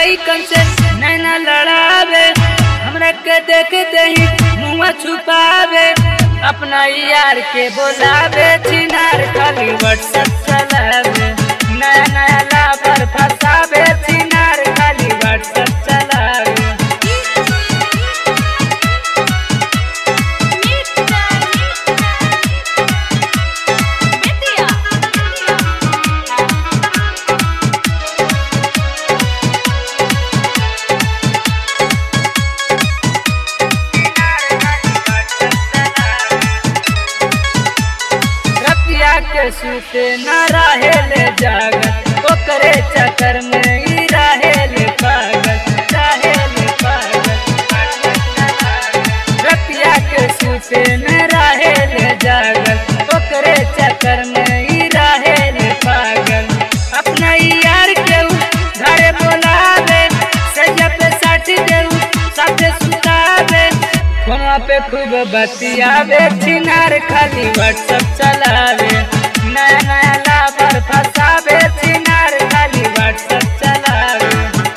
लइकन से नैना लड़ावे हमरा के देखते ही मुँह छुपावे अपना यार के बोलावे चिनार खाली व्हाट्सएप चलावे नया नया लापर फसावे चिनार खाली व्हाट्सएप चलावे रतिया के सूते न रहे ले जागत ओकरे चक्कर में ही रहे ले पागल रहे ले पागल रतिया के सूते न रहे ले जागत ओकरे चक्कर में ही रहे ले पागल अपना यार के उ घरे बोलावे सजा पे साथ देऊ साथे सुतावे फोनवा पे खूब बतियावे छिनार खाली व्हाट्सएप चलावे नया नया लाभर फसावे छिनार खाली व्हाट्सएप चलावे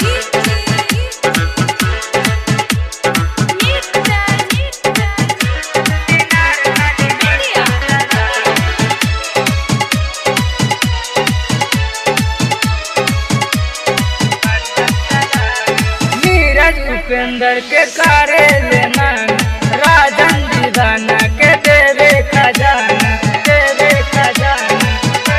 नीरज उपेंद्र के करे ले मान राजन दीवाना के देवे खजाना देवे खजाना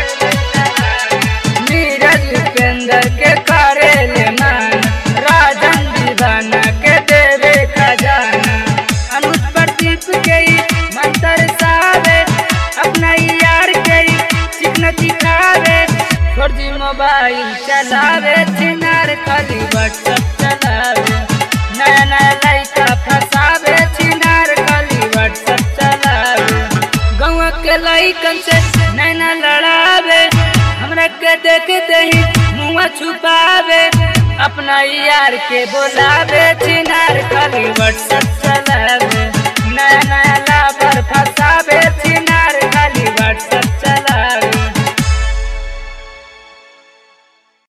नीरज उपेंद्र के करे ले मान राजन दीवाना के देवे खजाना अनुज प्रदीप के ही मंत्र सावे अपना यार के ही चिकन दिखावे फर्जी मोबाइल चलावे चिनार खाली व्हाट्सएप चलावे नया नया लड़का फसावे चिनार खाली व्हाट्सएप चलावे गाँव के लड़कन से नैना लड़ावे हमरा के देखते ही मुँह छुपावे अपना यार के बोलावे चिनार खाली व्हाट्सएप चलावे नया नया लाभर फसावे चिनार खाली व्हाट्सएप